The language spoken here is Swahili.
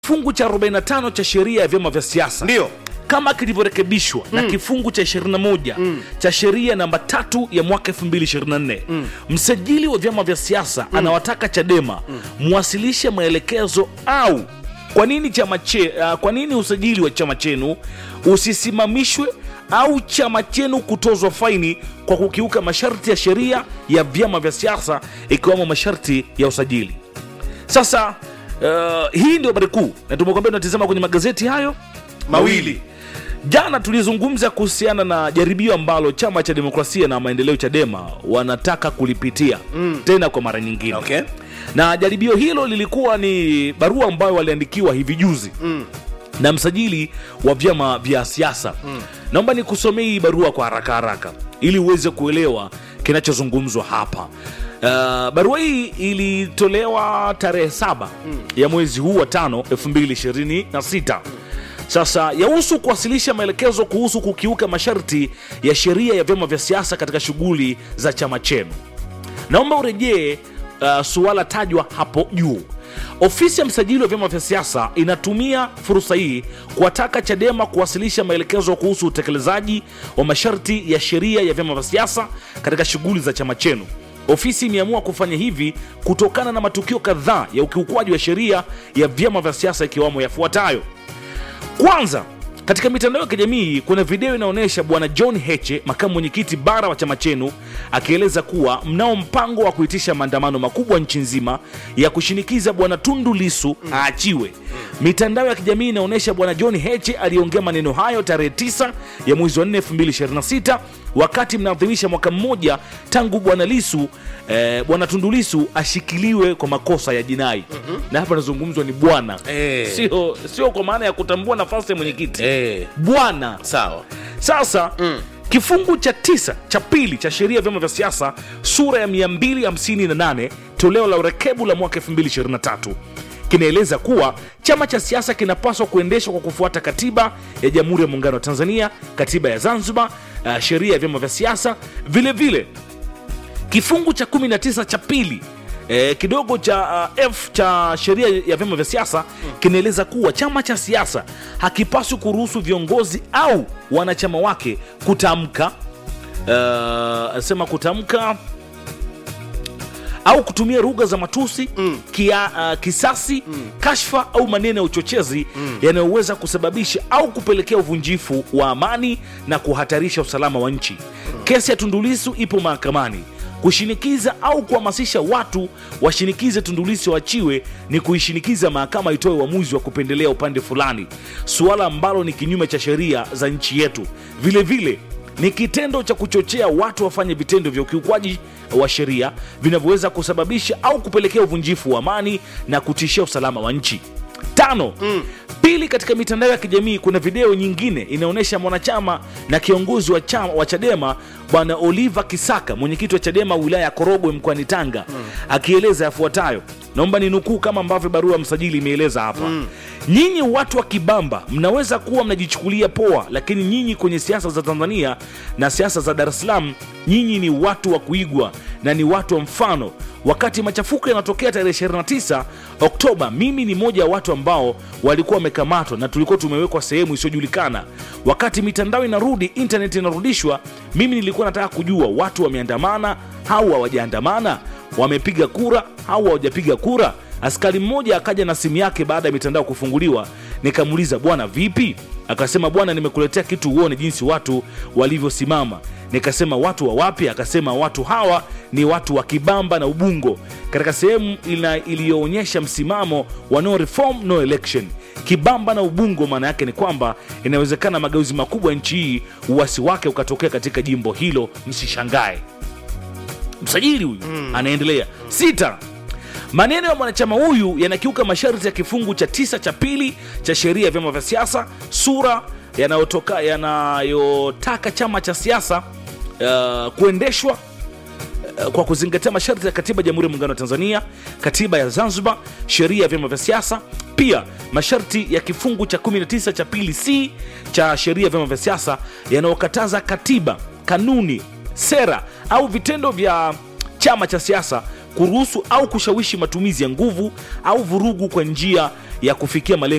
kifungu cha 45 cha sheria ya vyama vya siasa ndio kama kilivyorekebishwa na kifungu cha 21 cha sheria namba tatu ya mwaka 2024 msajili wa vyama vya siasa anawataka chadema mwasilishe maelekezo au kwa nini chama che, uh, kwa nini usajili wa chama chenu usisimamishwe au chama chenu kutozwa faini kwa kukiuka masharti ya sheria ya vyama vya siasa ikiwemo masharti ya usajili sasa uh, hii ndio habari kuu na tumekwambia tunatizama kwenye magazeti hayo mawili Jana tulizungumza kuhusiana na jaribio ambalo chama cha demokrasia na maendeleo Chadema wanataka kulipitia mm. tena kwa mara nyingine Okay. na jaribio hilo lilikuwa ni barua ambayo waliandikiwa hivi juzi mm. na msajili wa vyama vya siasa mm. naomba nikusomee hii barua kwa haraka haraka ili uweze kuelewa kinachozungumzwa hapa Uh, barua hii ilitolewa tarehe saba mm. ya mwezi huu wa tano 2026 sasa yahusu kuwasilisha maelekezo kuhusu kukiuka masharti ya sheria ya vyama vya siasa katika shughuli za chama chenu naomba urejee uh, suala tajwa hapo juu ofisi ya msajili wa vyama vya siasa inatumia fursa hii kuwataka chadema kuwasilisha maelekezo kuhusu utekelezaji wa masharti ya sheria ya vyama vya siasa katika shughuli za chama chenu ofisi imeamua kufanya hivi kutokana na matukio kadhaa ya ukiukwaji wa sheria ya vyama vya siasa ikiwamo yafuatayo kwanza katika mitandao ya kijamii kuna video inaonyesha bwana john heche makamu mwenyekiti bara wa chama chenu akieleza kuwa mnao mpango wa kuitisha maandamano makubwa nchi nzima ya kushinikiza bwana tundu lisu aachiwe mitandao ya kijamii inaonyesha bwana john heche aliongea maneno hayo tarehe 9 ya mwezi wa 4 2026 wakati mnaadhimisha mwaka mmoja tangu bwana lisu eh, bwana tundu lisu ashikiliwe kwa makosa ya jinai na hapa nazungumzwa ni bwana Eh. sio sio kwa maana ya kutambua nafasi ya mwenyekiti eh, bwana sawa sasa mm. kifungu cha tisa cha pili cha sheria ya vyama vya siasa sura ya 258 toleo la urekebu la mwaka 2023 kinaeleza kuwa chama cha siasa kinapaswa kuendeshwa kwa kufuata katiba ya jamhuri ya muungano wa tanzania katiba ya zanzibar uh, sheria ya vyama vya siasa vile vile kifungu cha 19 cha pili E, kidogo cha uh, f cha sheria ya vyama vya siasa kinaeleza kuwa chama cha siasa hakipaswi kuruhusu viongozi au wanachama wake kutamka uh, sema kutamka au kutumia lugha za matusi mm. kia, uh, kisasi mm. kashfa au maneno ya uchochezi mm. yanayoweza kusababisha au kupelekea uvunjifu wa amani na kuhatarisha usalama wa nchi mm. kesi ya tundulisu ipo mahakamani kushinikiza au kuhamasisha watu washinikize tundulisi waachiwe ni kuishinikiza mahakama itoe uamuzi wa kupendelea upande fulani suala ambalo ni kinyume cha sheria za nchi yetu vile vile ni kitendo cha kuchochea watu wafanye vitendo vya ukiukwaji wa sheria vinavyoweza kusababisha au kupelekea uvunjifu wa amani na kutishia usalama wa nchi tano mm. pili katika mitandao ya kijamii kuna video nyingine inaonyesha mwanachama na kiongozi wa, chama, wa chadema bwana oliver kisaka mwenyekiti wa chadema wilaya ya korogwe mkoani tanga mm. akieleza yafuatayo naomba ni nukuu kama ambavyo barua ya msajili imeeleza hapa mm. nyinyi watu wa kibamba mnaweza kuwa mnajichukulia poa lakini nyinyi kwenye siasa za tanzania na siasa za dar es salaam nyinyi ni watu wa kuigwa na ni watu wa mfano wakati machafuko yanatokea tarehe 29 oktoba mimi ni moja ya watu ambao walikuwa wamekamatwa na tulikuwa tumewekwa sehemu isiyojulikana wakati mitandao inarudi intaneti inarudishwa mimi nilikuwa nataka kujua watu wameandamana au hawajaandamana wamepiga kura au hawajapiga kura askari mmoja akaja na simu yake baada ya mitandao kufunguliwa nikamuuliza bwana vipi akasema bwana nimekuletea kitu uone jinsi watu walivyosimama nikasema watu wa wapi akasema watu hawa ni watu wa kibamba na ubungo katika sehemu ina- iliyoonyesha msimamo wa no reform no election kibamba na ubungo maana yake ni kwamba inawezekana mageuzi makubwa ya nchi hii uwasi wake ukatokea katika jimbo hilo msishangae msajili huyu mm. anaendelea sita maneno ya mwanachama huyu yanakiuka masharti ya kifungu cha tisa cha pili cha sheria ya vyama vya siasa sura yanayotoka yanayotaka chama cha siasa uh, kuendeshwa uh, kwa kuzingatia masharti ya katiba ya jamhuri ya muungano wa tanzania katiba ya zanzibar sheria ya vyama vya siasa pia masharti ya kifungu cha 19 cha pili c cha sheria ya vyama vya siasa yanayokataza katiba kanuni sera au vitendo vya chama cha siasa kuruhusu au kushawishi matumizi ya nguvu au vurugu kwa njia ya kufikia malengo